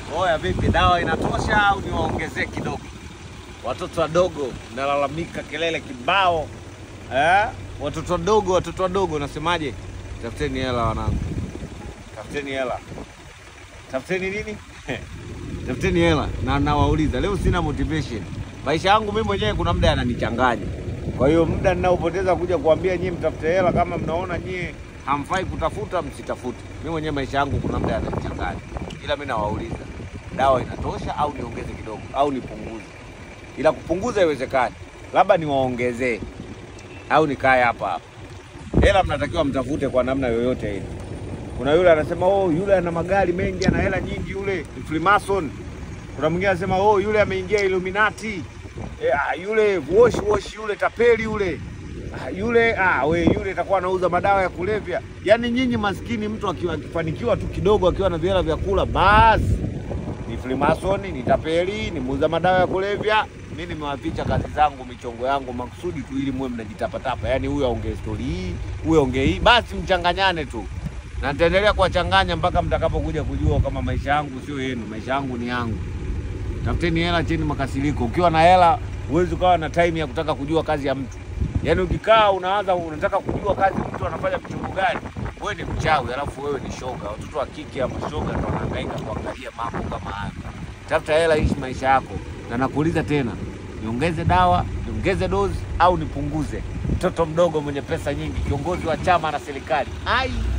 Oya, vipi, dawa inatosha au niwaongezee kidogo? Watoto wadogo nalalamika, kelele kibao eh? Watoto wadogo, watoto wadogo, nasemaje? Tafuteni hela wanangu, tafuteni hela, tafuteni nini? tafuteni hela. Na nawauliza leo, sina motivation. Maisha yangu mimi mwenyewe kuna muda yananichanganya. Kwa hiyo muda ninaopoteza kuja kuambia nyie mtafute hela, kama mnaona nyie hamfai kutafuta, msitafute. Mimi mwenyewe maisha yangu kuna muda yananichanganya, ila mimi nawauliza dawa inatosha au niongeze kidogo au nipunguze? Ila kupunguza iwezekani, labda niwaongezee au nikae hapa hapa. Hela mnatakiwa mtafute kwa namna yoyote ile. Kuna yule anasema oh, yule ana magari mengi, ana hela nyingi, yule ni Freemason. Kuna mwingine anasema oh, yule ameingia Illuminati. E, ah, yule wash wash, yule tapeli yule Ah, yule ah, we yule atakuwa anauza madawa ya kulevya. Yaani nyinyi maskini, mtu akiwa akifanikiwa tu kidogo, akiwa na vihela vya kula, basi ni Freemason, ni tapeli, ni muuza madawa ya kulevya. Mi nimewaficha kazi zangu, michongo yangu makusudi tu, ili muwe mnajitapatapa. Yaani huyu aongee stori hii, huyu aongee hii, basi mchanganyane tu, na nitaendelea kuwachanganya mpaka mtakapokuja kujua kama maisha yangu sio yenu, maisha yangu ni yangu. Tafuteni hela cheni makasiriko. Ukiwa na hela huwezi ukawa na time ya kutaka kujua kazi ya mtu. Yaani ukikaa unaanza unataka kujua kazi mtu anafanya michongo gani, wewe ni mchawi, alafu wewe ni shoga. Watoto wa kike ama shoga ndio wanahangaika kuangalia mambo kama hayo. Tafuta hela, ishi maisha yako, na nakuuliza tena, niongeze dawa, niongeze dozi au nipunguze? Mtoto mdogo mwenye pesa nyingi, kiongozi wa chama na serikali, ai